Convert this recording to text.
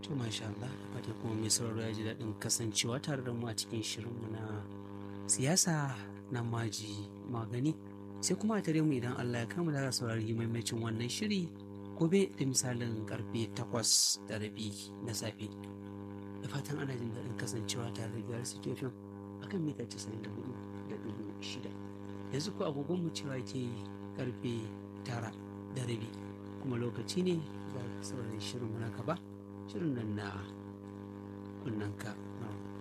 To masha Allah, fata kuma mai sauraro ya ji daɗin kasancewa tare da mu a cikin shirinmu na siyasa na maji magani. Sai kuma a tare mu idan Allah ya kama da saurari maimacin wannan shiri gobe da misalin karfe takwas da rabi na safe. Da fatan ana jin daɗin kasancewa tare da biyar situation a kan mita casa'in da hudu da dubu shida. Yanzu ko agogon mu cewa ke karfe tara da rabi kuma lokaci ne za saurari shirin mu na gaba. shirin nan na kunnanka na